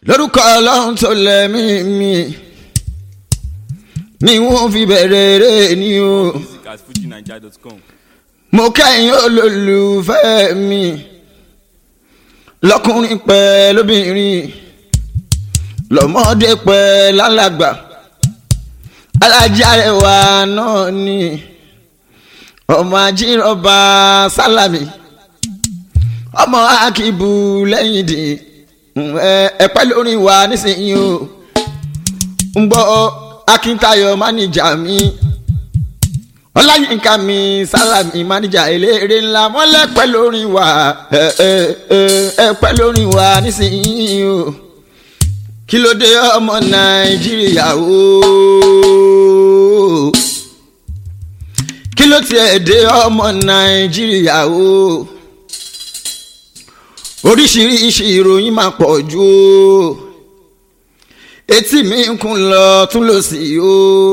lórúkọ ọlọ́run tó lẹ́mí mi ni wọ́n fi bẹ̀rẹ̀ eré ni o music at fujinaija.com. mo kẹ́yìn olólùfẹ́ mi lọ́kùnrin pẹ́ lóbìnrin lọ́mọdé pẹ́ lálàgbà alájà ẹwà náà ni ọmọ ajírọ̀bà sálàmì ọmọ akíbu lẹ́yìn dì ẹ̀pẹ́ lórí wa nísìnyí o ń gbọ́ akíntayọ̀ máníjà mi ọláyínká mi sálàmì máníjà eléré ńlá wọn lẹ́pẹ́ lórí wa ẹ̀pẹ́ lórí wa nísìnyí o kí ló dé ọmọ nàìjíríà o kí ló tiẹ̀ dé ọmọ nàìjíríà o oríṣiríṣi ìròyìn máa pọ̀ jù o etí mi ń kún lọ tún lọ sí o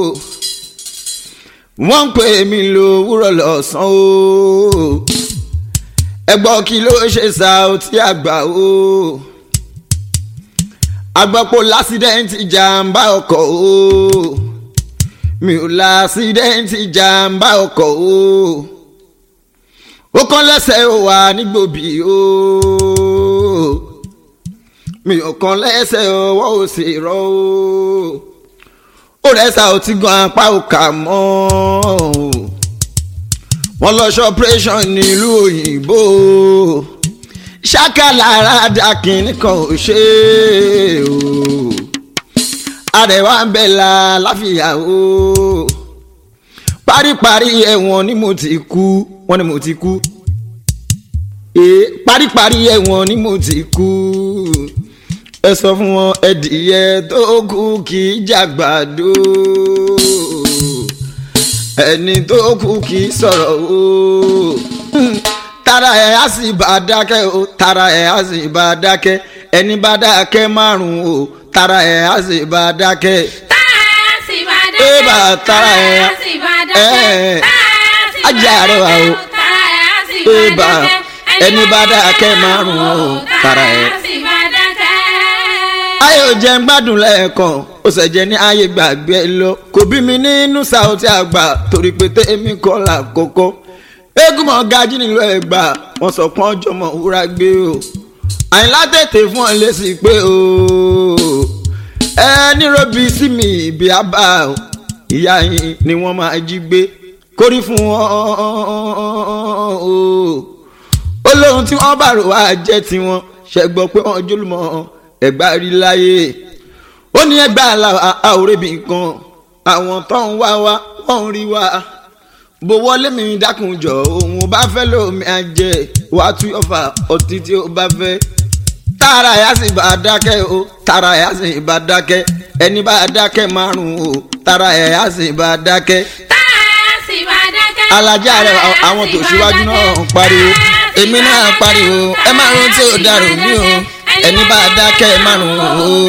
wọ́n ń pè mí lówùrọ̀ lọ́sàn o ẹgbọ́ kí ló ṣe Saoty Àgbà o agbọ́pọ̀ lásìdẹ́ǹtì jàǹbá ọkọ̀ o mi ò lásìdẹ́ǹtì jàǹbá ọkọ̀ o ó kán lẹ́sẹ̀ ó wà nígbòbí o mi ò kán lẹ́sẹ̀ ọwọ́ ò sì rọ o ó rẹ́sà ó ti gan apá ò kà mọ́ wọ́n lọ ṣe operation nílùú òyìnbó ṣákàlára dákin nìkan ò ṣe o àrẹwà ń bẹ̀ la láfíà o paríparí ẹ̀wọ̀n ni mo ti kú wọ́n ní mo ti kú ee paríparí ẹ̀wọ̀n ni mo ti kú ẹ sọ fún wọn ẹdìyẹ tó kú kì í jàgbàdo ẹni tó kú kì í sọ̀rọ̀ o tara ẹ̀ á sì bá dákẹ́ o tara ẹ̀ á sì bá dákẹ́ ẹni bá dákẹ́ márùn-ún o tara ẹ̀ á sì bá dákẹ́ ébà tara ẹ̀ á sì bá dákẹ́ ajá rẹ̀ wà o ébà ẹni bá dákẹ́ márùn-ún o tara ẹ̀ ayé ò jẹ́ ń gbádùn lẹ́ẹ̀kan ó sì jẹ́ ní ayé gbàgbé lọ kò bí mi nínú Saoty Àgbà torí pé tèmi kọ́ là kọ́kọ́ eégún mọ̀ gají nílùú Ẹ̀gbá wọ́n sọ pọ́n jọmọ̀ wúrà gbé o àyìnlá tètè fún ọ lésì pé o ẹ nírọ̀bì sí mi ìbí àbá o ìyá yín ni wọ́n máa jí gbé kórí fún ọ o ó lóhun tí wọ́n bá rò wá jẹ́ tiwọn ṣẹ́gbọ́ pé wọ́n jólúmọ́ ẹgbà rí láyé ó ní ẹgbà àwòrẹ́bì kan àwọn tó ń wá wá wọ́n ń rí wá bó wọlé mi dákunjọ òun ò bá fẹ́ lómi àjẹ wàá tú ọfà ọtí tí ó bá fẹ́ tààrà yà sì bá dákẹ́ o tààrà yà sì bá dákẹ́ ẹni bá dákẹ́ márùn-ún o tààrà yà sì bá dákẹ́. alájà rẹ àwọn tó ṣíwájú náà pariwo èmi náà pariwo ẹ má rántí ò dàrú mi o ẹni bá dákẹ́ márùn-ún o.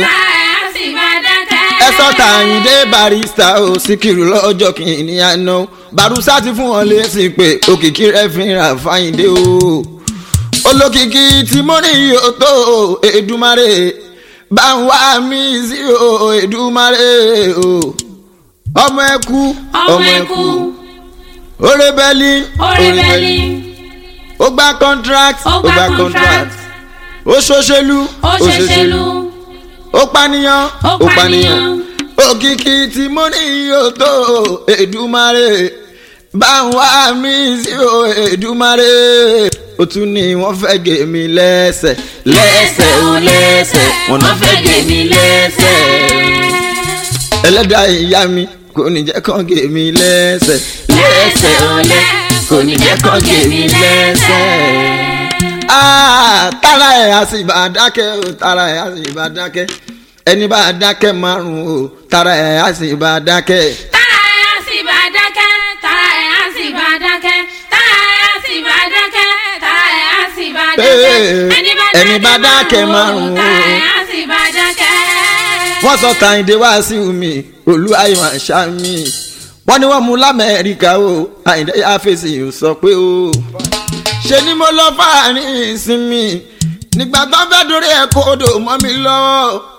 ẹ sọ́ta àyíndé barista o síkìrù lọ́jọ́ kìíní àná barusa ti fún wọn lésì pé òkìkí rẹ̀ fi ra fáyíndé o. olókìkí tí mo ní yóò tó Èdùmàrè bá ń wá mi sí o Èdùmàrè o. ọmọ ẹkú ọmọ ẹkú orébẹ́lì orébẹ́lì ó gba contract ó gba contract ó ṣòṣèlú ó ṣòṣèlú ó pànìyàn ó pànìyàn òkìkí tí mo ní yóò tó Èdùmàrè bá ń wá mi sí o Èdùmàrè ó tún ní wọ́n fẹ́ gé mi lẹ́sẹ̀ lẹ́sẹ̀ ó lẹ́sẹ̀ wọ́n náà fẹ́ gé mi lẹ́sẹ̀ ẹlẹ́dàá ìyá mi kò ní jẹ́ kán gé mi lẹ́sẹ̀ lẹ́sẹ̀ ó lẹ́ kò ní jẹ́ kán gé mi lẹ́sẹ̀ tara ẹ̀ a sì bá dákẹ́ o tara ẹ̀ a sì bá dákẹ́ ẹni bá dákẹ́ márùn-ún o tara ẹ̀ a sì bá dákẹ́. tara ẹ̀ a sì bá dákẹ́ tara ẹ̀ a sì bá dákẹ́ tara ẹ̀ a sì bá dákẹ́ tara ẹ̀ a sì bá dákẹ́ ẹni bá dákẹ́ márùn-ún o tara ẹ̀ a sì bá dákẹ́. wọ́n sọ Kàyìndé wá sí mi olú ayọ̀ àṣà mi wọ́n ní wọ́n mú lamẹ́ríkà o Àyìndé yá fèsì ò sọ pé o ṣe ni mo lọ fáàrin ìsinmi nígbà tó fẹ́ dorí ẹ̀ kó odò mọ́ mi lọ́wọ́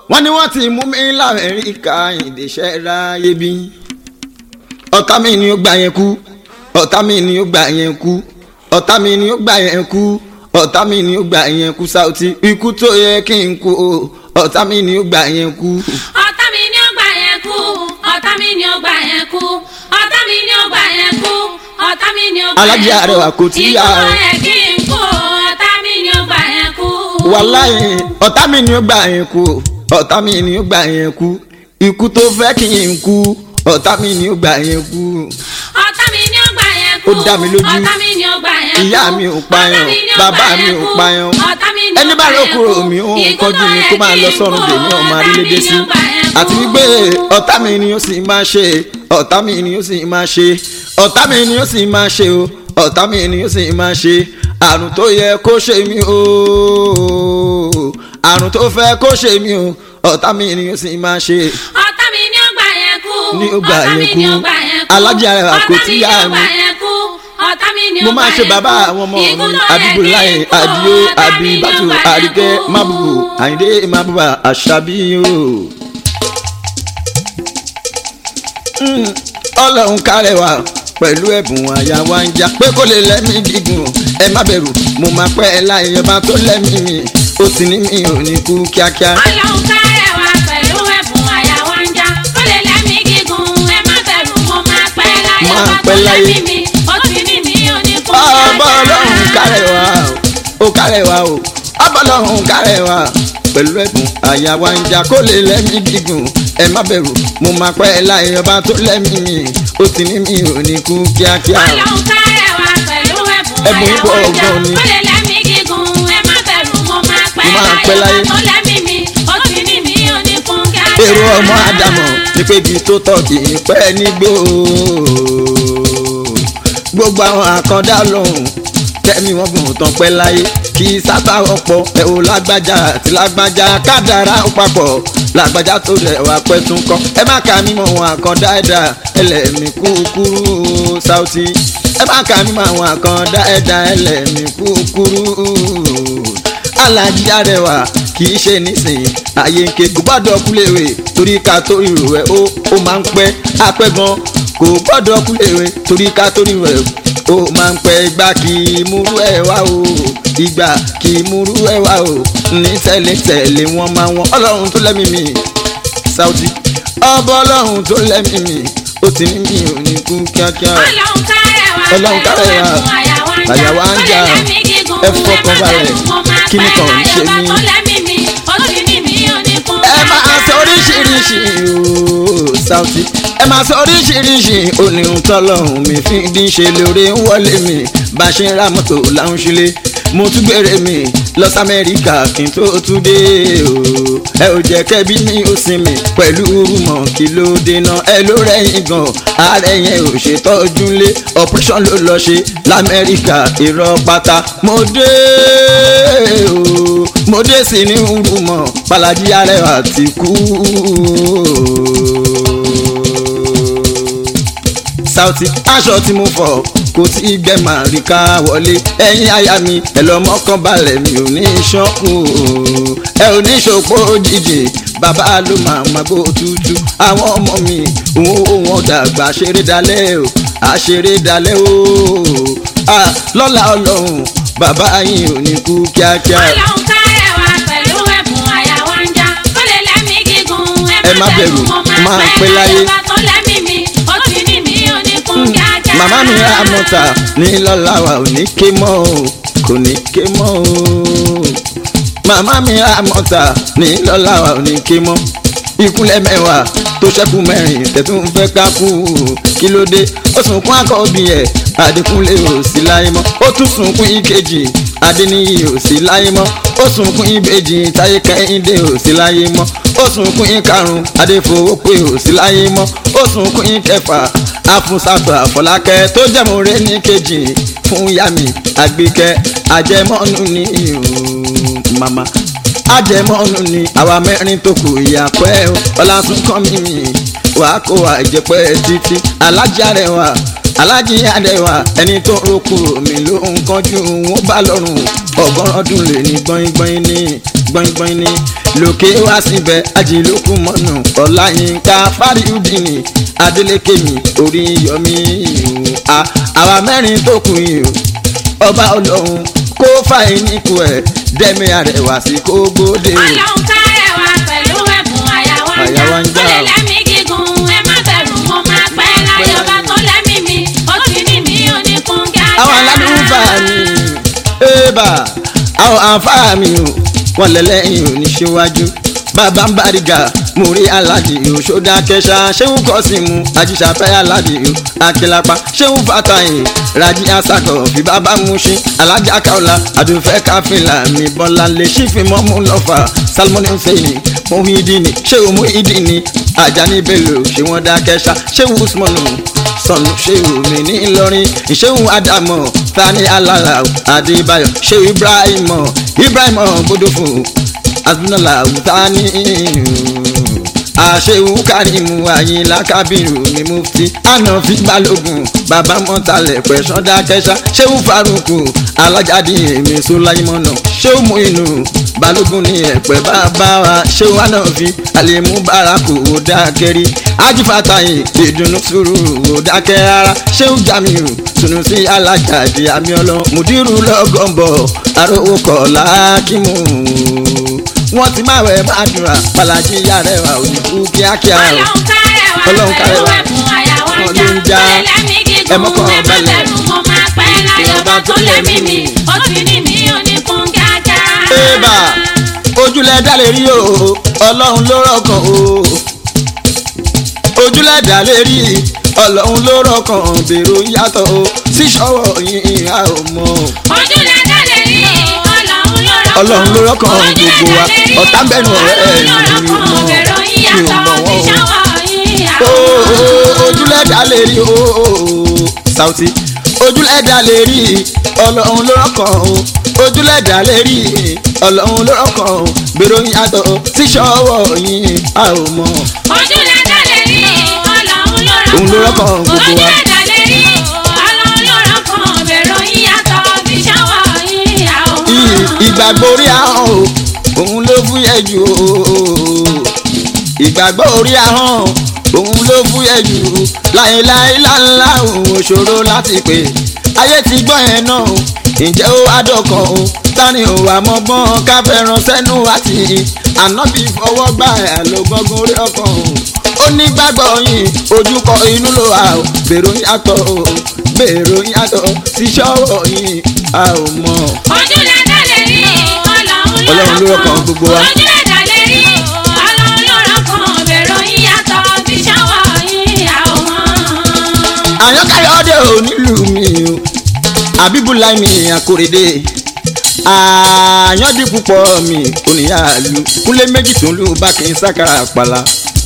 wọ́n ní wọ́n ti mú mi lamẹ́ríkà ìdíṣẹ́ ráyé bí ọ̀tá mi ni ó gbà yẹn kú ọ̀tá mi ni ó gbà yẹn kú ọ̀tá mi ni ó gbà yẹn kú ọ̀tá mi ni ó gbà yẹn kú Saoty ikú tó yẹ kí n kú o ọ̀tá mi ni ó gbà yẹn kú. ọ̀tá mi ni ó gbà yẹn kú ọ̀tá mi ni ó gbà yẹn kú ọ̀tá mi ni ó gbà yẹn kú ọ̀tá mi ni ó gbà yẹn kú. Alájí Arẹwà kò tí yá o. ikú ẹ̀ kí n kú ọ̀tá mi ni ó gbà yẹn kú. wàláyé ọ̀tá mi ni ó gbà yẹn kú ọ̀tá mi ni ó gbà yẹn kú ikú tó fẹ́ kí n kú ọ̀tá mi ni ó gbà yẹn kú. ọ̀tá mi ni ó gbà yẹn kú Ó dá mi lójú. ọ̀tá mi ni ó gbà yẹn kú ìyá mi ò payàn ọ̀tá mi ni ó bàbá gbà mi yẹn ò kú. payàn ọ̀tá mi ni ó ẹni bá gbà ló yẹn kúrò kú. mi ò Ikú kọjú tó mi yẹ kó máa kí lọ n sọ́run kú, dèmí ọmọ ọ̀tá arílédé mi ni sí ó gbà yẹn kú. àti wípé ọ̀tá mi ni ó sì máa ṣe ọ̀tá mi ni ó sì máa ṣe ọ̀tá mi ni ó sì máa ṣe o ọ̀tá mi ni ó sì máa ṣe àrùn tó yẹ kó ṣe mí o àrùn tó fẹ́ kó ṣe mí o ọ̀tá mi ni ó sì máa ṣe ọ̀tá mi ni ó gbà yẹn kú. Ni ó gbà ọ̀tá mi yẹn ni kú. ó gbà yẹn kú. Alájí Arẹwà kò tí yá ọ̀tá mi. mi ni ó gbà yẹn kú. ọ̀tá mi ni ó mo gbà máa ṣe yẹn bàbá kú. àwọn ọmọ mi Ikú tó yẹ abibulayi kí n kú, adio ọ̀tá mi ni ó abibatu gbà yẹn arike kú. mabubu ayinde mabuba asabi o. Mm, ọlọ́run kárẹ̀wá pẹ̀lú ẹ̀bùn àyà wa ń já pé kó lè lẹ́mí gígùn ẹ má bẹ̀rù mo máa pẹ́ ẹ láyé ọba tó lẹ́mí mi ó ti ní mi ò ní kú kíákíá. Ọlọ́run kárẹ̀ wá pẹ̀lú ẹ̀bùn àyà wa ń já. Ó lè lẹ́mí gígùn, ẹ má bẹ̀rù, mo máa pẹ́ láyé. Máa Ọba tó pẹ́ láyé. lẹ́mí mi, ó ti ní mi ò ní kú ọba ọlọ́run kárẹ̀ wá o ó kárẹ̀ wá o ọba ọlọ́run kárẹ̀ wá pẹ̀lú ẹ̀bùn àyà wa ń jà kó lè lẹ́mí gígùn ẹ má bẹ̀rù mo máa pẹ́ ẹ láyé ọba tó lẹ́mí mi ó ti ní mi ò ní kú kíákíá. Ọlọ́run kárẹ̀ wá pẹ̀lú ẹ̀bùn Ẹ̀bùn àyà pọ̀ wa ń já. gan ni. Ó lè lẹ́mí gígùn, ẹ má bẹ̀rù, mo máa pẹ́ Mo máa pẹ́ láyé. láyé. Ọba tó lẹ́mí mi, ó ti ní mi ò ní kú kíákíá. èrò ọmọ àdàmọ̀ ní pé ibi tó tọ́ kì í pẹ́ nígbó gbogbo àwọn àkàndá lòun tẹ́mi wọn gùn tán pẹ́ láyé kì í sábà ọ̀pọ̀ ẹ̀ ò lágbájá àti lágbájá kádàrá ó papọ̀ lágbájá tó rẹ̀ wá pẹ́ tún kọ́ ẹ má kà mí mọ̀ wọn àkàndá ẹ̀dá ẹlẹ́mì kúkúrú Saoty ẹ má kà mí mọ̀ àwọn àkàndá ẹ̀dá ẹlẹ́mì kúkúrú Alájí Arẹwà kì í ṣe nísìnyí ààyè ń ké kò gbọ́dọ̀ kúlèwé torí ká tó rírò ẹ̀ ó ó máa ń pẹ́ apẹ́ gan kò gbọ́dọ̀ kúlèwé torí ká tó rírò ẹ̀ ó máa ń pẹ́ ìgbà kì í múrú ẹ̀ wá o ìgbà kì í múrú ẹ̀ wá o ní tẹ̀lé tẹ̀lé wọn máa wọn ọlọ́run tó lẹ́mìí mi Saoty ọba ọlọ́run tó lẹ́mìí mi ó ti ní mi ò ní kú kíákíá. Ọlọ́run kárẹ̀ wá Ọlọ́run kárẹ̀ wá. pẹ̀lú ẹ̀bùn àyà wa ń já. Àyà wa ń já. Ó lè lẹ́mí gígùn, Ẹ fọkàn ẹ má balẹ̀. bẹ̀rù, mo máa Kí ni pẹ́ kàn ń láyé. ṣe Ọba mí? tó lẹ́mí mi, ó ti ní mi ò ní kú ẹ máa kíákíá. sọ oríṣiríṣi ooo Saoty ẹ máa sọ oríṣiríṣi oníhun tọ́lọ́hún mi fi dín ṣe lóore ń wọlé mi bá a ṣe ń ra mọ́tò láwọn ṣílé mo tún gbére mi lọ sí Amẹ́ríkà kí n tó tún dé ooo ẹ ò jẹ́ kẹ́bí mi ó sinmi pẹ̀lú rúmọ̀ kí ló dènà ẹ ló rẹ̀yìn gan ààrẹ yẹn ò ṣètọ́jú lé operation ló lọ ṣe lamẹ́ríkà irọ́ pátá mo dé ooo mo dé sí ní rúmọ̀ Balaji Arẹwà ti kú Saoty aṣọ tí mo fọ kò tí ì gbẹ màá rí ká wọlé ẹ̀yin aya mi ẹ lọ mọ́kàn balẹ̀ mi ò ní ṣọ́kù ẹ ò ní ṣòpó òjijì bàbá ló máa ma gbó tútù àwọn ọmọ mi òun ò wọn dàgbà ṣeré dalẹ̀ o àṣeré dalẹ̀ o Ah, lọ́la ọlọ́run bàbá yín ò ní kú kíákíá. Ọlọ́run kárẹ̀ wá pẹ̀lú ẹ̀bùn àyà wa ń já. Ó lè lẹ́mí gígùn, Ẹ má bẹ̀rù, mo máa máa pẹ́ pẹ́ láyé. láyé. Ọba tó lẹ́mí mi, ó ti ní mi ò ní kú kíákíá. màmá mi ra mọ́ta ní lọ́la wa ò ní ké mọ́ o kò ní ké mọ́ o màmá mi ra mọ́ta ní lọ́la wa ò ní ké mọ́ ìkúnlẹ̀ mẹ́wàá tó ṣẹ́kù mẹ́rin tẹ̀tún fẹ́ ká kú kí ló dé ó sunkún àkọ́bí ẹ̀ Adékúnlé ò sí láyé mọ́ ó tún sunkún ìkejì Adéníyì ò sí láyé mọ́ ó sunkún ìbejì Táyé Kẹ́hìndé ò sí láyé mọ́ ó sunkún ìkarùn Adéfowópé ò sí láyé mọ́ ó sunkún ìkẹfà Afúnṣàtò Àfọlákẹ́ tó jẹ́mọ̀rẹ́ ní kejì fún yàmi Àgbékẹ́ àjẹmọ́nù ní ìhùn màmá ajẹmọ́nù ni àwa mẹ́rin tó kù ìyàpẹ́ ọlásùnkàn mímì wàá kó wa ìjẹpẹ́ títí Alájí Arẹwà Alájí Arẹwà ẹni tó roku mi ló ń kánjú wọn bá lọ́rùn ọgọ́rùn ọdún lè ní gbọ́ngbọ́n ní gbọ́ngbọ́n ní lókè wá síbẹ̀ ajílókù mọ́nù ọ̀làyínká fáríùdìní adélékèmí orí yọmí ìhù àwa mẹ́rin tó kù yìí o ọba ọlọ́run kó fàyín níkù ẹ̀ dẹ́mi àrẹwà sí kó gbóde o. ọlọ́run kárẹ̀ wá pẹ̀lú ẹ̀bùn àyàwó ń Àyà wa ń já já. ó lè lẹ́mí gígùn ẹ má bẹ̀rù mo máa pẹ́ láyé ọba tó lẹ́mí mi ó ti ní mi ò ní kún kíákíá. àwọn aládùúfà mi ébà àwọn àǹfààní o wọn lẹ́lẹ́yìn oníṣẹ́wájú bàbá ń bàrígà mo rí aládìí o ṣódà kẹsà ṣéwù kọ́sìmù ajíṣàfẹ́ aládìí o akílápá ṣéwù fàtàyè rají asakọ̀ fi bàbá muṣí alájà kaula àdùnfẹ́ káfíńlà mi bọ́lá lè ṣífì mọ́mú lọ́fà salmoni hussein muhidini ṣéwù muhidini ajani bello ṣé wọ́n dá kẹsà ṣéwù usmanu sọnù ṣéwù mi ní ìlọrin ìṣéwù adamu tani alala adébáyọ̀ ṣéwù ibrahim ibrahim gbódòfò asúnàlà tani àṣewù kárìmù àyìnlá kábírù ní mufti ànàfi balógun bàbá mọ́tàlẹ̀ pẹ̀sán dákẹ́sà ṣéwù faruku alájáde èmi sọláìmọ̀nà ṣéwù muinu balógun ní ẹ̀pẹ́ bàbá wa ṣéwù ànàfi àlèmú baraku òdàkẹ́rì ajífàtàyè ìdùnnú sùúrù òdàkẹ́ rárá ṣéwù jamiu sunusi alájáde àmìọlọ mùdírù lọ́gọ́ǹbọ̀ àròwọ̀kọ̀ làákìmù wọ́n ti máa wẹ̀ máa dùnrà pàlàjì yàrá ẹ̀wà òyìnbó kíákíá o. ọlọ́run kárẹ̀ wá Ọlọ́run kárẹ̀ pẹ̀lú wá. ẹ̀bùn àyàwó ń Wọ́n já ló ń já. ó lè lẹ́mí gígùn Ẹ mọ́kàn ẹ má balẹ̀. bẹ̀rù mo máa pẹ́ láyé ọba tó lẹ́mí mi ó ti ní mi ò ní kún kíákíá. Ébà ojúlẹ̀ dá lè rí o ọlọ́run ló rọ̀kàn o ojúlẹ̀ dá lè rí ọlọ́run ló rọ̀kàn bèrò yàtọ̀ o síṣọ́wọ́ yìí a ò mọ̀ ojúlẹ̀ dá lè rí ọlọ́run ló rọ́kàn Ọlọ́run ló rọ́kàn Ojúlẹ̀ gbogbo wa. dá lè rí Ọ̀tá ń bẹ̀rù ọ̀rẹ́ ẹ̀ Ọlọ́run ló mi ò rọ́kàn mọ̀. bẹ̀rù Mi ò yíyàtọ̀ mọ̀ wọ́n o. ìṣàwọ̀ yìí o àwọn. o, ojúlẹ̀ dá lè rí o Sauty ojúlẹ̀ dá lè rí ọlọ́run ló rọ̀kàn o ojúlẹ̀ dá lè rí ọlọ́run ló rọ̀kàn o bèrò yàtọ̀ o síṣọ́wọ́ yìí a ò mọ̀. ojúlẹ̀ dá lè rí ọlọ́run ló rọ́kàn Òun ló rọ́kàn gbogbo wa. ojúlẹ̀ dá lè rí ọlọ́run ló rọ́kàn bẹ̀rù yíyàtọ̀ ìṣàwọ̀ yìí àwọn. I- ìgbàgbọ́ orí ahọ́n o òun ló fúyẹ́ jù o ìgbàgbọ́ orí ahọ́n òun ló fúyẹ́ jù láéláé láńlá òun òṣòro láti pè ayé ti gbọ́ yẹn náà o ǹjẹ́ ó wá dọ̀kan o tani ò wá mọ́gbọ́n ká fẹ́ràn sẹ́nu àti ànábì fọwọ́ gbà ẹ̀ ló gbọ́ngàn orí ọkàn o ó ní gbàgbọ́ yìí ojúkọ inú ló wà o gbèrò yàtọ̀ o gbèrò yàtọ̀ síṣọ́wọ́ yìí a ò mọ̀. ojúlẹ̀ dá lè rí ọlọ́run ló Ọlọ́run ló rọ́kàn rọ́kàn gbogbo wa. ojúlẹ̀ dá lè rí ọlọ́run ló rọ́kàn bẹ̀rù yíyàtọ̀ ìṣàwọ̀ yìí àwọn. àyànkáyọ̀dé ò nílùú mi o àbíbúláì mi àkórèdè àyàndí púpọ̀ mi oníyàlú kúnlé méjì tó ń lù bá kí n sákàrà àpàlà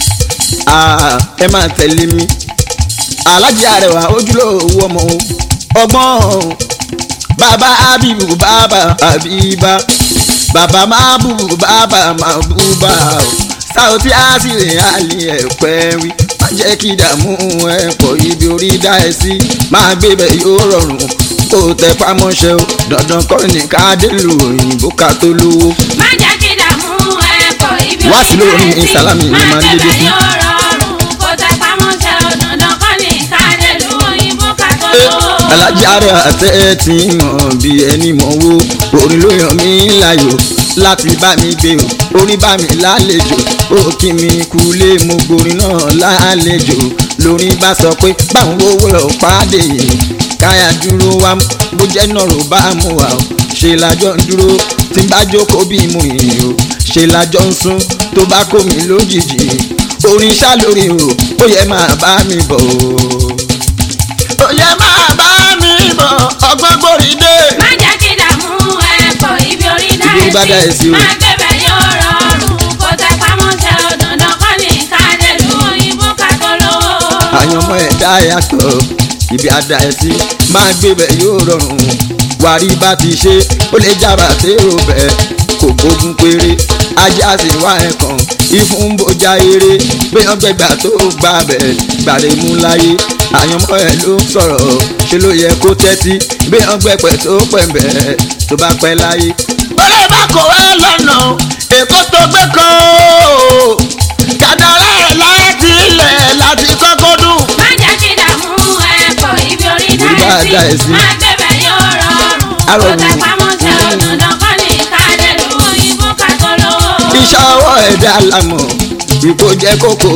Ah, ẹ máa tẹ̀lé mi alájí àrẹwà ojúlówó ọmọ o ọgbọ́n bàbá abibu bàbá abiba bàbá mabubu bàbá mabuba o Sauty àṣìlè àlè ẹ̀pẹ́ wí má jẹ́ kí ìdààmú ẹ̀ pọ̀ ibi orí dá ẹ sí máa gbé bẹ̀ yóò rọrùn kó o tẹ pamọ́ṣẹ́ o dandan kọ́ ni ká dé lu òyìnbó ká tó lówó. má jẹ́ kí dààmú ẹ pọ̀ ibi Wá sí lórí orí rẹ̀ Sálámì ló máa ń dédé má sí. jẹ́ bẹ́ẹ̀ yóò rọrùn kó tẹ pamọ́ṣẹ́ ọ̀dọ̀dọ̀ kọ́ ní káàdé lu òyìnbó ká tó lò ó. alájáre àtẹ tí mọ̀ bí ẹni mọ̀ wo orin ló yàn mí láyò láti bá mi gbé o orin bá mi lálejò ó kí mi kulé mo gborin náà lálejò lórin bá sọ pé báwọn owó lọ pàdé yìí káyà dúró wá bó jẹ́ náà ló bá mú wa o ṣe lájọ ń dúró tí n bá jókòó bí mo yìn o ṣe lájọ ń sún tó bá kó mi lójijì orin ṣá lórí o ó yẹ máa bá mi bọ̀ o ó yẹ máa bá mi bọ̀ ọgbọ́n gbòrí dé. má jẹ́ kí dààmú ẹ pọ̀ ibi orí dá Ibi orí bá dá ẹ ẹ sí sí o. má gbé bẹ́ẹ̀ yóò rọrùn kó tẹ pamọ́ṣẹ́ ọ̀dọ̀dọ̀ kọ́ ní káàdé lu òyìnbó ká tó lò ó. àyànmọ́ ẹ̀dá yàtọ̀ ibi àdá ẹ̀ sí máa gbé bẹ̀ yóò rọrùn wàrí bá ti ṣe ó lè jábà tèrò bẹ̀ kò gbógun péré ajá sì wá ẹ̀kan ìfún bójá eré gbéyàn gbẹgbà tó gbà bẹ̀ gbàdé mú láyé àyànmọ́ ẹ̀ ló ń sọ̀rọ̀ ṣe ló yẹ kó tẹ́tí gbéyàn gbẹpẹ̀ tó pẹ̀ bẹ̀ tó bá pẹ́ láyé. bọ́lá bá kò wá lọ́nà èkó tó gbé kan o kàdàrà ẹ̀ láti ilẹ̀ láti kọ́kọ́ dùn. má jẹ́ kí dààmú ẹ̀kọ́ ibi orí Orí bá a dá dá ẹ ẹ sí. sí. má gbẹ̀bẹ̀ yóò rọrùn. Arọ̀rùn. kó tẹ pamọ́ tẹ òdòdó kọ́ ní kádẹ́lú òyìnbó kàtó lówó. iṣẹ́ ọwọ́ ẹ̀dá lámọ̀ ipò jẹ́ kókó.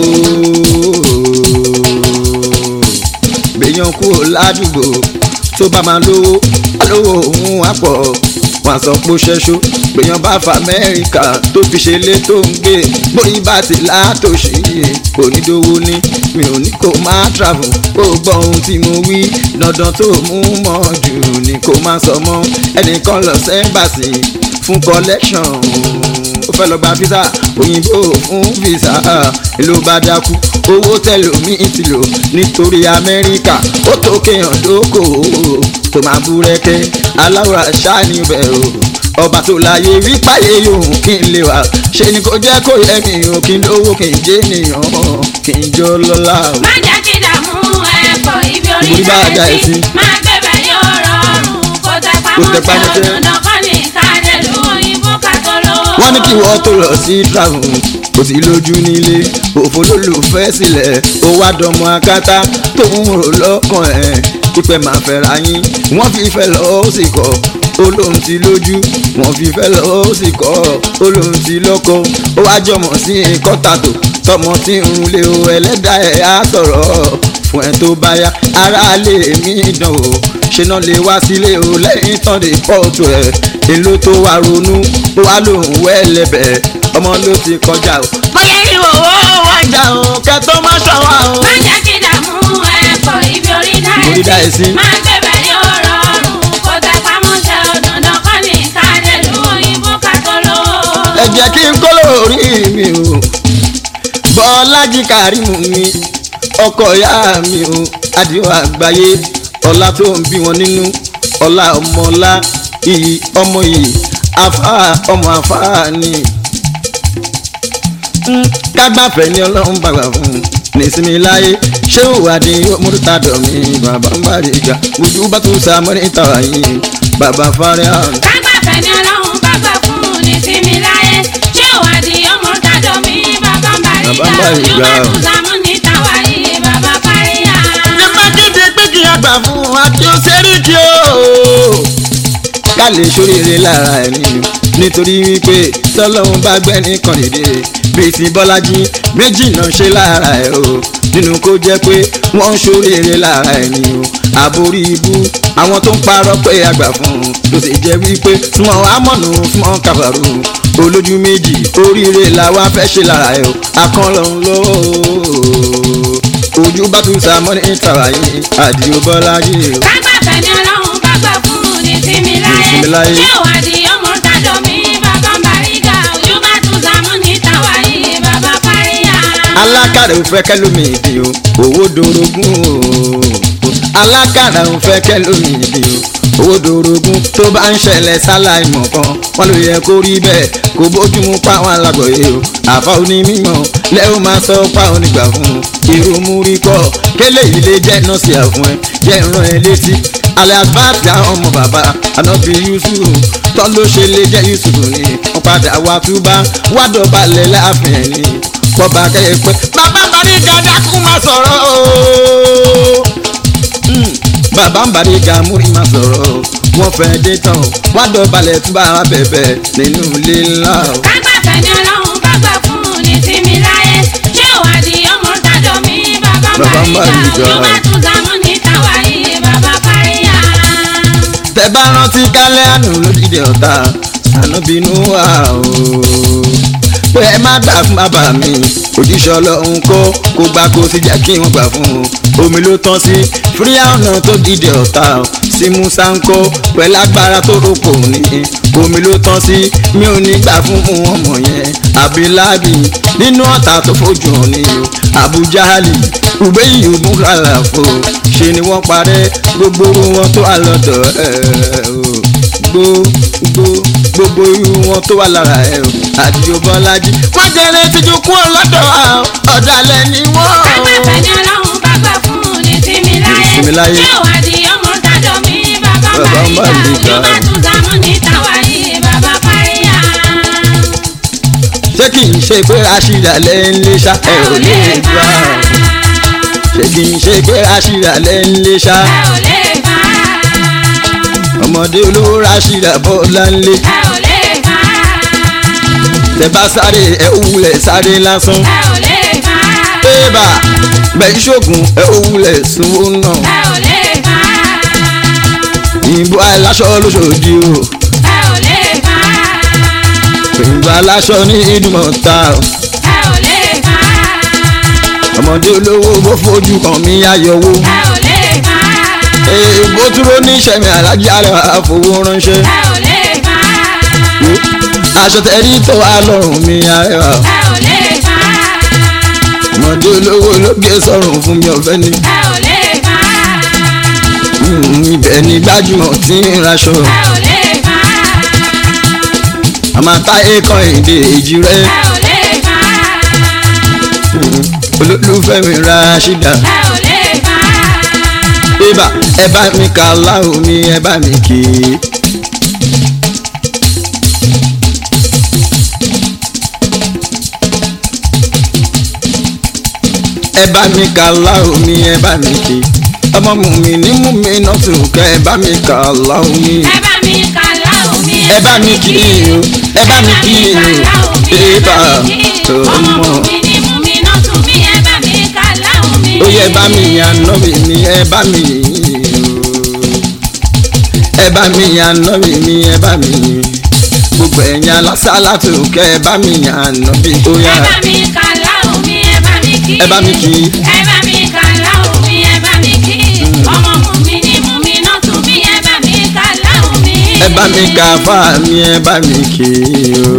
gbèyàn kúrò ládùúgbò tó bá máa lówó alówó òun á pọ̀ wọn sọ pé ó ṣẹ́ṣó gbèyàn bá fa amẹ́ríkà tó fi ṣe lé tó ń gbé bóyí bá ti látòṣì kò ní dówó ní mi ò ní kó máa travel kó gbọ́ ohun tí mo wí dandan tó mú mọ́ jù ni kó má sọ mọ́ ẹnìkan lọ sẹ́ńbàṣì fún collection ó fẹ́ lọ gba visa òyìnbó fún visa ló bá dákú owó tẹlomi ti lò nítorí amẹ́ríkà ó tó kéèyàn dókòwò tó máa búrẹ́kẹ́ aláwọ̀ àṣà níbẹ̀ o ọba tó láyé wípáyé yòówù kí n lè wà ṣe ni kò jẹ́ kó yẹ mi o kí n lówó kí n jẹ́ ènìyàn kí n jọ lọ́la o. má jẹ́ kí dààmú ẹ̀kọ́ ibi orí Ibi dá bá a dá ẹ ẹ sí. sí. má gbẹ̀bẹ̀ yóò rọrùn. kó tẹ Kó tẹ pamọ́ tẹ pamọ́ tẹ. òdòdó kọ́ ní kádẹ́lú òyìnbó kàtó lówó. wọ́n ní kí wọ́n tó lọ sí travel kò sí lójú nílé òfò lólùfẹ́ sílẹ̀ ó wá dọmọ akátá tó ń rò lọ́kàn ẹ̀ pípẹ́ máa fẹ́ra yín wọ́n fi fẹ́ lọ ó sì kọ́ ó lóun ti lójú wọ́n fi fẹ́ lọ ó sì kọ́ ó lóun ti lọ́kọ ó wá jọmọ sí kọ́tàtò tọmọ tí ń lé o ẹlẹ́dàá ẹ̀ á sọ̀rọ̀ fún ẹ tó bá yá aráalé mi dán o ṣe náà lè wá sílé o lẹ́yìn tán lè pọ́ọ̀tù ẹ̀ èlò tó wá ronú ó wá lòun wẹ́lẹ́bẹ̀ ọmọ ló ti kọjá o. bóyá ìwò owó wájà o kẹtọ́ má ṣọwọ́ o. má jẹ́ kí dààmú ẹ̀kọ́ ibi orí Orí dá dá ẹ ẹ sí. sí. má gbẹ̀bẹ̀ yóò rọrùn. kó tẹ pamọ́ tẹ òdòdó kọ́ ní kádẹ́lú òyìnbó kàtó lówó. ẹ jẹ́ kí n kó lórí mi o bọ́lájí kàrímù mi ọkọ ìyá mi o adìo àgbáyé ọlá tó ń bí wọn nínú ọlá ọmọọlá iyì ọmọ iyì afá ọmọ afá ni Mm, kágbáfẹ́ ni ọlọ́run bàgbà fún un nísìmí láyé ṣé òwádìí mọ́tòtàdọ̀ mi bàbá ń bá rí ga ojú bá tó sa mọ́nítà yìí bàbá fárí àrùn. kágbàfẹ́ ni ọlọ́run bá gbà fún un ní sinmi láyé ṣé ìwádìí ọmọ tàdọ̀ mi bàbá ń bá Bàbá ń bá rí rí ga ga. yóò bá tún sàmú ní tàwa yìí bàbá parí ya. ẹ má kéde pé kí a gbà fún àti òṣèrìkì o. ká lè ṣoríire lára ẹ̀ nínú nítorí wípé tọ́lọ́hún bá gbẹ́ nìkan dìde bíi ti bọ́lájí méjì náà ṣe lára ẹ̀ o nínú kó jẹ́ pé wọ́n ń ṣoríire lára ẹ̀ ní o àborí ibú àwọn tó ń parọ́ pé àgbà fún un ló sì jẹ́ wípé wọn amọ̀nù fún wọn kàbàrù olójú méjì oríire làwa fẹ́ ṣe lára ẹ̀ o akọ́lọ́hún lọ́wọ́ ojú bá tún sa mọ́ ní ìtara yìí àdìo bọ́lájí o. kágbàfẹ́ ni ọlọ́run bá gbà fún un ní sinmi sinmi láyé. láyé ṣé ìwádìí ọmọ tàdọ̀ mi bàbá ń bá rí ga yóò bá tún sàmú ní tàwa yìí bàbá parí ya. alákàrà ò fẹ́ kẹ́lómi ìdí o owó dorogún o alákàrà ò fẹ́ kẹ́lómi ìdí o owó dorogún tó bá ń ṣẹlẹ̀ sáláì mọ̀ kan wọ́n ló yẹ kó rí bẹ́ẹ̀ kó bójúmu páwọn alágbọ̀yé o àfa onímọ̀ lẹ́wọ̀n máa sọ páwọn onígbà fún un irú múrí kọ́ kélé yìí lè jẹ́ nọ́ọ̀sì àfún ẹ jẹ́ ìran ẹ létí alẹ́ àbáàtì àwọn ọmọ bàbá ànábì yusuf tọ́ ló ṣe lè jẹ́ yusuf ni wọ́n padà wá túbá wá dọ̀balẹ̀ láàfin ẹ̀ ni kọba kẹ́ẹ̀pẹ́ bàbá bàrí gàdá kú máa sọ̀rọ̀ o. Mm, bàbá ń bàrí ga múrí máa sọ̀rọ̀ o. wọ́n fẹ́ dé tán o. wá dọ̀balẹ̀ túbà wá bẹ̀bẹ̀ nínú ilé ńlá o. kágbàfẹ́ ni ọlọ́run bá gbà fún un ní sinmi láyé ṣé ìwádìí ọmọ tàdọ̀ mi bàbá ń Bàbá ń bá bá rí rí ga ga. yóò bá tún sàmú ní tàwa yìí bàbá parí ya. tẹ bá rántí kálẹ̀ àánú lódìdí ọ̀tá ànábìínú wà o. pé ẹ má gbà fún bàbá mi òjíṣẹ́ ọlọ́run kó kó gbà kó sì jẹ́ kí wọ́n gbà fún un omi ló tán sí fíríà ọ̀nà tó dìde ọ̀tá o sí musa ń kó pẹ̀lú agbára tó rọ́pò ní omi ló tán sí mi ò ní gbà fún mu ọmọ yẹn abilábi nínú ọ̀tá tó fojú hàn ní o abujahali ubeyi ogunkalafo ṣe ni wọ́n parẹ́ gbogbo wọn tó wà lọ́dọ̀ ẹ̀ o gbogbo gbogbo irú wọn tó wà lára ẹ̀ o àdìo bọ́lájí wọ́n jẹ́rẹ́ tíjú kú ọlọ́dọ̀ ọ̀dàlẹ̀ ni wọ́n. kágbàfẹ́ ni ọlọ́run bá gbà fún un ní sinmi Sinmi láyé. láyé ṣé ìwádìí ọmọ tàdọ̀ mi bàbá ń Bàbá ń bá bá rí rí ga ga. yóò bá tún sàmú ní tàwa yìí bàbá parí ya. ṣe pé rashida lẹ́ ń lé ṣá ẹ ò lè bá ṣé kì í ṣe pé rashida lẹ́ ń lé ṣá ẹ ò lè bá ọmọdé olówó rashida bọ́lá ń lé ẹ ò lè bá tẹ bá sáré ẹ ò wulẹ̀ sáré lásán ẹ ò lè bá bébà bẹ́ẹ̀ ṣoògùn ẹ ò wulẹ̀ sunwó náà ẹ ò lè bá ìbò aláṣọ lóṣòdì o ẹ ò lè bá ìbò aláṣọ ní ìdúmọ̀ta o ẹ ò lè bá ọmọdé olówó bó fojú kan mí ayọ̀wó ẹ ò lè bá èèbó dúró ní sẹ́mi alájí àrẹwà fowó ránṣẹ́ ẹ ò lè bá aṣọ tẹ̀rí tó wà lọ́rùn mi àrẹwà ẹ ò lè bá ọmọdé olówó ló gbé sọ̀rùn fún mi ọ̀fẹ́ ni ẹ ò lè bá Mm, ibẹ̀ ni gbajúmọ̀ tí ń raṣọ ẹ ò lè bá àmọ́ táyé kan èdè èjì rẹ̀ ẹ ò lè bá olólùfẹ́ mi ra ṣídà ẹ ò lè bá bébà ẹ bá mi kà láhùn mi ẹ bá mi kì í. ẹ bá mi kà láhùn mi ẹ bá mi kì í. ọmọ mú mi ní mú mi náà tún kẹ ẹ bá mi kà láhùn mi. ẹ bá mi kà láhùn mi ẹ bá mi kì í o ẹ bá mi kì í o bébà ọmọ mi ni mú mi náà tún bí ẹ bá mi kà láhùn mi. ó yẹ bá mi yàn náà mi ni ẹ bá mi yìn o ẹ bá mi yàn náà mi ni ẹ bá mi yìn gbogbo ẹ̀yin alásàlá tó kẹ ẹ bá mi yàn náà mi ó yà ẹ bá mi kà láhùn mi ẹ bá mi kí. ẹ bá mi kì í ẹ bá mi kà láhùn mi ẹ bá mi kí. ọmọ mú mi ni mú mi náà tún bí ẹ bá mi kà láhùn mi. ẹ bá mi kà fà mí ẹ bá mi kì í o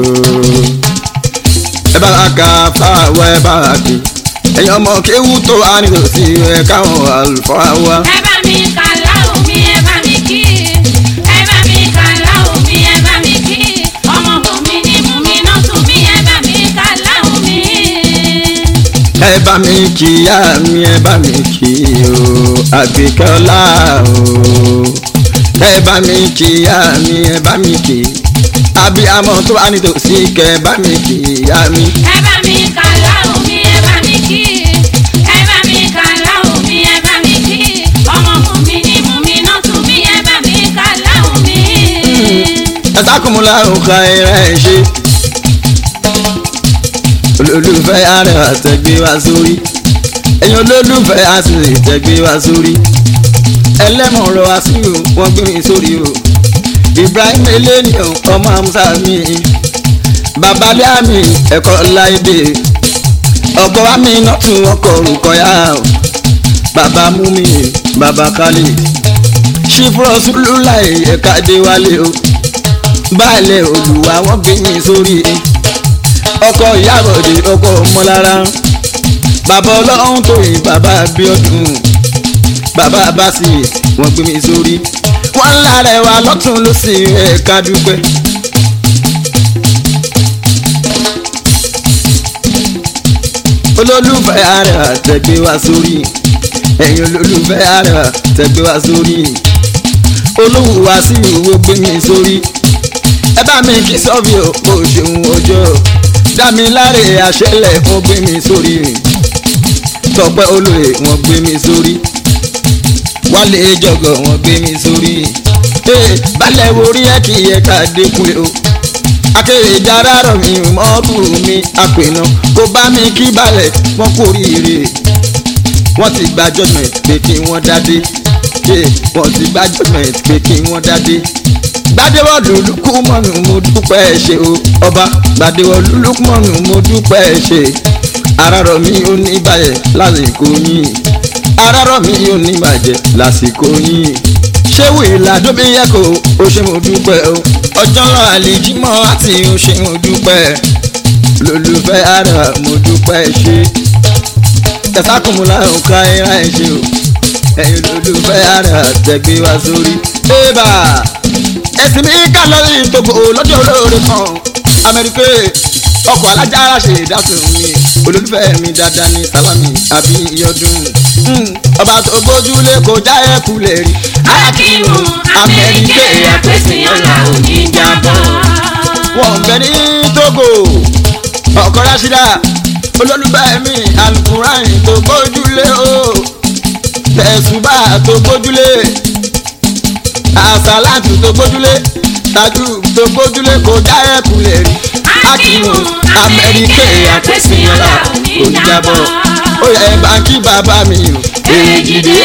ẹ bá wa kà fà wá ẹ bá wa kì í ẹ̀yin ọmọ kéwú tó wà nítòsí ẹ káwọn àlùfáà wá. ẹ bá mi kà láhùn mi ẹ bá mi kí. ẹ bá mi kà láhùn mi ẹ bá mi kí. ọmọ mú mi ni mú mi náà tún bí ẹ bá mi kà láhùn mi. ẹ bá mi kí ìyá mi ẹ bá mi kí o àgbékọ́lá o ẹ bá mi kí ìyá mi ẹ bá mi kí abiyamọ tó wà nítòsí kẹ ẹ bá mi kí ìyá mi ẹ bá mi kà láhùn mi ẹ bá mi kí. ẹ bá mi kà láhùn mi ẹ bá mi kí. ọmọ mú mi ni mú mi náà tún bí ẹ bá mi kà láhùn mi. ẹ sákùnmùlà òkà ẹ̀rẹ́ ẹ̀ ṣe olólùfẹ́ arẹwà tẹ̀gbé wá sórí ẹ̀yin olólùfẹ́ àṣìṣe tẹ̀gbé wá sórí ẹlẹ́mọ̀ọ́rọ̀ àṣìwò wọ́n gbé mi sórí o Ibrahim eleniyan ọmọ amusa mi babalẹ́ àmì ẹ̀kọ́ láìdè ọkọ̀ wa mi náà tún ọkọ̀ orúkọ yá o bàbá mumi bàbá kálí ṣífúrọ̀ sùlùláì ẹ̀ka déwálé o baálé olùwà wọ́n gbé mi sórí ọkọ̀ ìyábọ̀dé ọkọ̀ ọmọlára bàbá ọlọ́run tó yìn bàbá abiodun bàbá abasi wọ́n gbé mi sórí wọ́n ń lára ẹ̀wà lọ́tún lọ́sì ẹ̀ka dúpẹ́. olólùfẹ́ àrẹwà tẹ̀gbé wá sórí ẹ̀yin olólùfẹ́ àrẹwà tẹ̀gbé wá sórí olówó wá sí ìwò gbé mi sórí ẹ bá mi kí sọ́ọ̀bì ò kò ṣeun ọjọ́ dámiláre àṣẹlẹ̀ wọ́n gbé mi sórí tọpẹ́ olóye wọ́n gbé mi sórí wálé jọgọ wọ́n gbé mi sórí balẹ̀ orí ẹ̀ kì í ẹ̀ka dẹ́kun o akéwì jára rọ̀ mi mọ́tòrò mi àpènà kó bá mi kí balẹ̀ wọ́n kú oríire wọ́n ti gba judgement pé kí wọ́n dádé wọ́n ti gba judgement pé kí wọ́n dádé gbadewọlú lukumọnu mo dúpẹ́ ṣe o ọba gbadewọlú lukumọnu mo dúpẹ́ ṣe arárọ̀ mi ò ní bàjẹ́ lásìkò yín arárọ̀ mi ò ní bàjẹ́ lásìkò yín ṣé wìlà dóbi yẹ kó o ṣe mo dúpẹ́ o ọjọ́ náà àlejìmọ́ àti o ṣe mo dúpẹ́ lólùfẹ́ ara mo dúpẹ́ ṣe tẹ̀sákùnmùlà òkà ẹ̀rá ẹ̀ ṣe o ẹ̀yin lólùfẹ́ ara tẹ̀gbé wá sórí. bébà ẹ̀sìn mi kà lórí ìtòkò lọ́jọ́ olóore kan amẹ́ríkè ọkọ̀ alájára ṣe ìdásùn mi olólùfẹ́ mi dáadáa ní sálámì àbí ìyọdún ọba tó gbójúlé kò já ẹ̀kú lè rí. akíwù amẹ́ríkè àpèsè ọ̀la òní jábọ̀. wọ́n ń bẹ ní Togo ọkọ rásídà olólùfẹ́ mi alukurain tó gbójúlé o tẹ̀sùbà tó gbójúlé àsálàtù tó gbójúlé tajú tó gbójúlé kò já ẹ̀kú lè rí akínú amẹ́ríkè àpèsìyànlá oníjàbọ̀ ó yẹ báńkì bàbá mi o èjìdé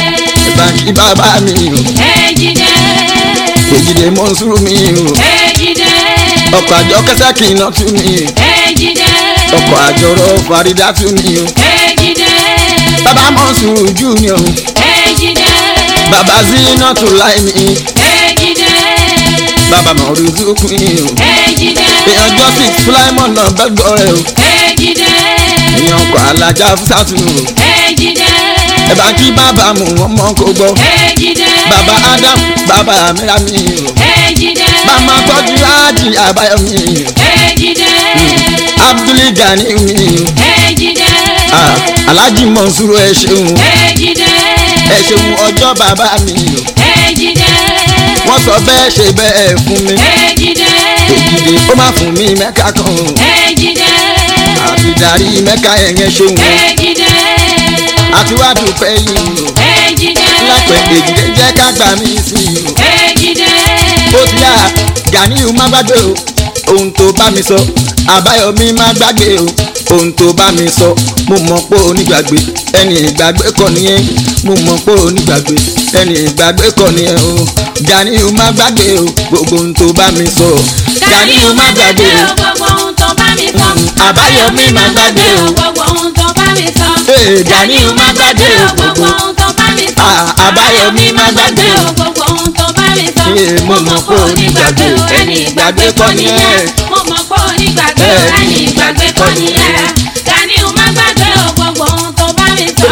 báńkì bàbá mi o Èjìdé. èjìdé mọ́sùrù mi o Èjìdé. ọkọ̀ àjọ kẹsẹ́ kì í ná tú mi Èjìdé. ọkọ̀ àjọrò farida tú mi o Èjìdé. bàbá mọ́sùrù junior Èjìdé. bàbá zina tó láì mi Èjìdé. bàbá mọ̀rúdú kùn o Èjìdé. èèyàn justice fúláìmọ̀ náà bẹ́ẹ̀ gbọ́ rẹ o Èjìdé. èèyàn ọkọ̀ alájà fúsàtù o Èjìdé. ẹ bá kí bàbá mu ọmọ kò gbọ́ Èjìdé. bàbá adam bàbá mìíràmì o Èjìdé. bàmá tọ́jú ájì àbáyọ̀mí o Èjìdé. abdul gani mi o Èjìdé. Ah, alhaji mọ̀nsúrò ẹ ṣeun Èjìdé. ẹ ṣeun ọjọ́ bàbá mi o Èjìdé. wọ́n sọ bẹ́ẹ̀ ṣe bẹ́ẹ̀ fún mi Èjìdé. èjìdé ó má fún mi mẹ́ka kan o Èjìdé. àti darí mẹ́ka ẹ̀yẹn ṣeun o Èjìdé. àti wá dúpẹ́ yìí o Èjìdé. lápẹ̀ èjìdé jẹ́ ká gbà mí sí i o. Èjìdé. ó ti yá Ganiu má gbàgbé o ohun tó bá mi sọ Àbáyọ̀mí má gbàgbé o ohun tó bá mi sọ mo mọ̀ pé onígbàgbé ẹni ìgbàgbé kọ́ nìyẹn mo mọ̀ pé onígbàgbé ẹni ìgbàgbé kọ́ nìyẹn o Ganiu má gbàgbé o gbogbo ohun tó bá mi sọ Ganiu má gbàgbé o gbogbo ohun tó bá mi sọ. Àbáyọ̀mí má gbàgbé o gbogbo ohun tó bá mi sọ. Ee, Ganiu má gbàgbé o gbogbo ohun tó bá mi sọ. Ah, Àbáyọ̀mí má gbàgbé o. gbogbo ohun tó bá mi sọ. Ee, mo mọ̀ pé onígbàgbé o, ẹni ìgbàgbé kọ́ nìyẹn. mo mọ̀ pé onígbàgbé o, Bẹ́ẹ̀ ẹni ni. ìgbàgbé kọ́ nìyẹn. Ganiu má gbàgbé o, gbogbo ohun tó bá mi sọ.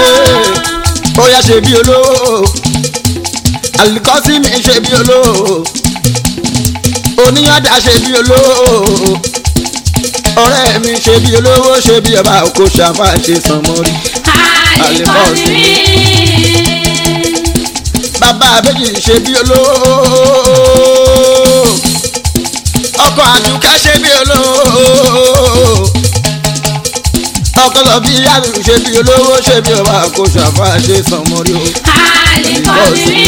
ó yá ṣe bí olówó alikọ́sí mi ṣe bí olówó oníyàdá ṣe bí olówó ọ̀rẹ́ mi ṣe bí olówó ṣe bí ọba kò ṣàfà ṣe sàn mọ́rí Àlìkọ́sí mi. bàbá méjì ṣe bí olówó ọkọ àdùkẹ́ ṣe bí olówó ọkọ lọ bí yàrá ṣe bí olówó ṣe bí ọba kò ṣàfà ṣe sàn mọ́rí o. Àlìkọ́sí mi.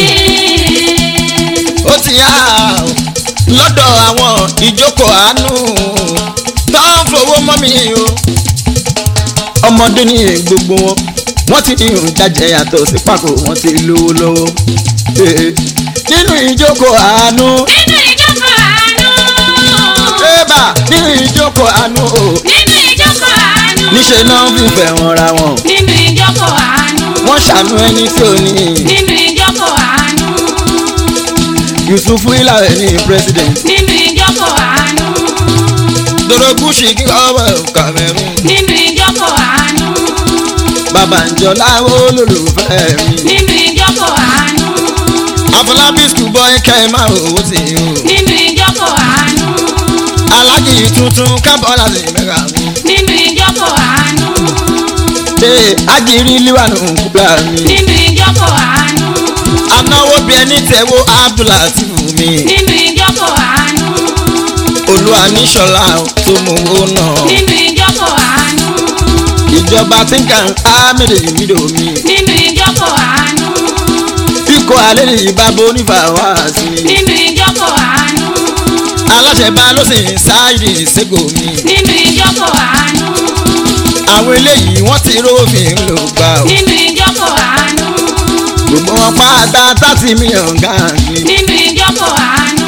ó ti yá o, lọ́dọ̀ àwọn ìjókòó àánú tó ń fowó mọ́ mi o. ọmọdé ní gbogbo wọn wọ́n ti ní ìrùn jájẹ yàtọ̀ sí pàkó wọ́n ti lówó lọ́wọ́. Eh, nínú ìjókòó àánú Nínú ìjókòó àánú. ébà nínú ìjókòó àánú o Nínú ìjókòó àánú. níṣẹ́ náà fífẹ́ wọn ra wọn. Nínú ìjókòó àánú. wọ́n ṣàánú ẹni tí ò ní. Nínú ìjókòó àánú. Yusufu Ilare ní president. Nínú ìjókòó àánú. Dorogun Shiki ọmọ Cameroon. Nínú ìjókòó àánú. Babànjọ́lá olólùfẹ́ mi. Nínú ìjókòó àánú. Afọlábí schoolboy kẹ́ máa owó sí i o. Nínú ìjókòó àánú. Alájì tuntun kábọ̀ láti mẹ́ra mi. Nínú ìjókòó àánú. Ṣé Ajírí Líwànù kúbla mi? Nínú ìjókòó àánú. Anáwó bí ẹni tẹ̀wó Abdulatif mi. Nínú ìjókòó àánú. Olúwa níṣọ̀lá tó mú owó náà. Nínú ìjókòó àánú. Ìjọba tí ń kàn ámìlì mídò mi. Nínú ìjókòó àánú. Ikọ̀ alẹ́ ní ìbábo onífàwá sí mi. Nínú ìjókòó àánú. Aláṣẹ bá ló sì ń sáàyè ìṣègò mi. Nínú ìjókòó àánú. Àwọn eléyìí wọ́n ti rófin ló gbà ó. Nínú ìjókòó àánú. Gbogbo wọn pátá thirty million gáàsì. Nínú ìjókòó àánú.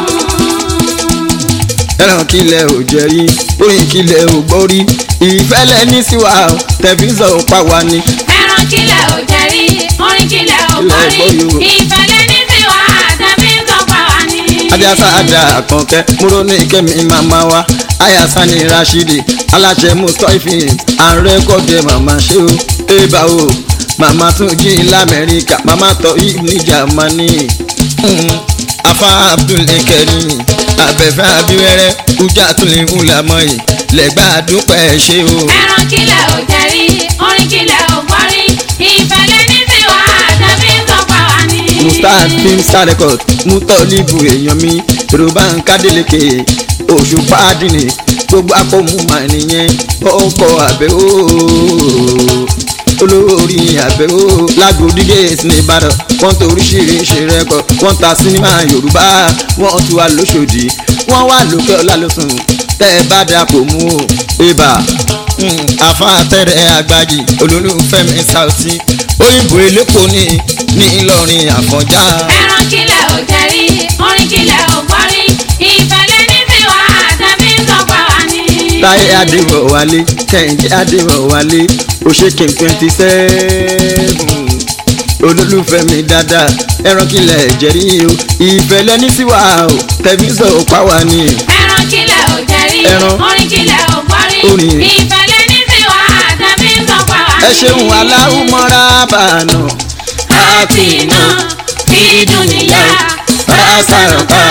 ẹran kílẹ̀ ò jẹ́ rí oyin kílẹ̀ ò gbọ́ rí ìfẹ́lẹ́ ní síwá o tẹ̀fíṣọ̀ pa wá ní. Ẹran kílẹ̀ ò jẹ́ rí, orin kílẹ̀ ò gbọ́ rí. Ìfẹ́lẹ́ ní tiwa àtẹ̀bí ń tọ́pa wá ní. adíásá àdá àkànkẹ́ múrò ní kẹ́mi màmá wa ayasa ní rashidi aláṣẹ mustapha ààrẹ kọ́dẹ màmá ṣe o ébà o màmá tún jí lamẹ́ríkà màmá tọ́ yìí ní jamani Mm, afa abdulkarim abẹ́fẹ́ abiwẹ́rẹ́ ujà tún lè ń lamọ́ yìí lẹ́gbàá dúpẹ́ ṣe o. Ẹran kílẹ̀ ò jẹ́ rí, orin kílẹ̀ ò gbọ́ rí. Ìfẹ́lẹ́ ní tiwa àtẹ̀bí ń tọ́pa wá ní. mustard film star record mutolibu èèyàn mi yorùbá ń kádéleke òṣùpá àdìní gbogbo akọ́mu mà nìyẹn ọkọ̀ àbẹ̀ ooo olórí àbẹ̀ ooo lágòdì gẹ̀ẹ́sì ní ìbàdàn wọ́n tó oríṣiríṣi rẹ́kọ̀ wọ́n ta sinimá yorùbá wọ́n tún wà lóṣòdì wọ́n wà lókè ọ̀la lóṣùn tẹ́ ẹ bá dà kò mú o ibà àfàtẹ́rẹ́ àgbàjì olólùfẹ́ mi Saoty òyìnbó elépo ní ní Ìlọrin Àfọ̀njá. ẹran kílẹ̀ ò jẹ́rí orin kílẹ̀ ò gbọ́rí ìfẹ́lẹ́ ní tiwa àtẹ̀mí ń sọ̀pá wa ní. táyé adéwọ̀wálé kẹ́hìndé adéwọ̀wálé òṣèké twenty seven olólùfẹ́ mi dáadáa ẹran kílẹ̀ jẹ́rí o ìfẹ́ lẹ́ni sí wa o tẹ̀mísọ̀ pàwá ni. ẹran kílẹ̀ ò jẹ́rí Ẹran. orin kílẹ̀ ò gbọ́rí Orin. ìfẹ́lẹ́ ní tiwa àtẹ̀mí ń sọ̀pá wa ní. ẹ ṣeun aláwùmọ́ra bàánù àti iná ìdúnìyà àṣàrànpá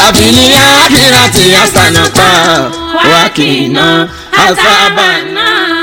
wàbílíyà kíràtì àṣàrànpá wákìnà àṣàbànà.